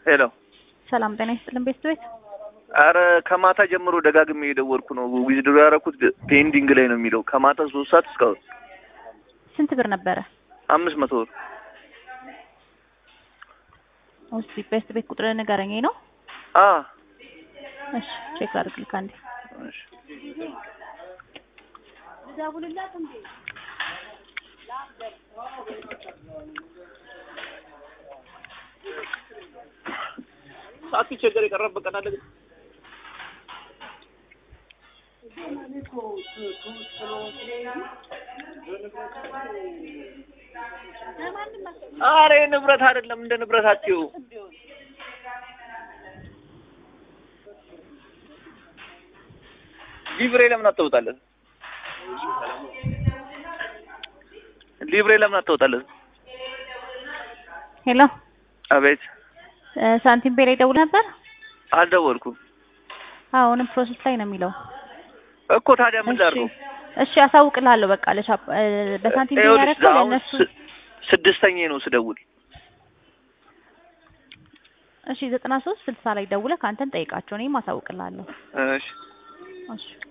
ሄሎ ሰላም ጤና ይስጥልን ቤት ቤት አረ ከማታ ጀምሮ ደጋግሜ የደወልኩ ነው። ዊዝድሮ ያደረኩት ፔንዲንግ ላይ ነው የሚለው ከማታ ሶስት ሰዓት እስካሁን ስንት ብር ነበረ? አምስት መቶ ብር እስቲ ቤስት ቤት ቁጥር ንገረኝ ነው። አ እሺ ቼክ አድርግልክ አንዴ። እሺ ሳትቸገር የቀረበት ቀን አለ ግን አረ ንብረት አይደለም እንደ ንብረታችሁ ሊብሬ ለምን አትወጣለን? ሊብሬ ለምን አትወጣለን? ሄሎ አቤት እ ሳንቲም ፔ ላይ ደውል ነበር? አልደወልኩም አሁንም ፕሮሰስ ላይ ነው የሚለው። እኮ ታዲያ ምን ላድርገው? እሺ አሳውቅልሃለሁ። በቃ ለሻፕ እ በሳንቲም ፔ ይኸውልሽ ያደረከው አሁን ለእነሱ ስ- ስድስተኛዬ ነው ስደውል። እሺ ዘጠና ሶስት ስልሳ ላይ ደውለህ ከአንተን ጠይቃቸው። እኔም አሳውቅልሃለሁ። እሺ እሺ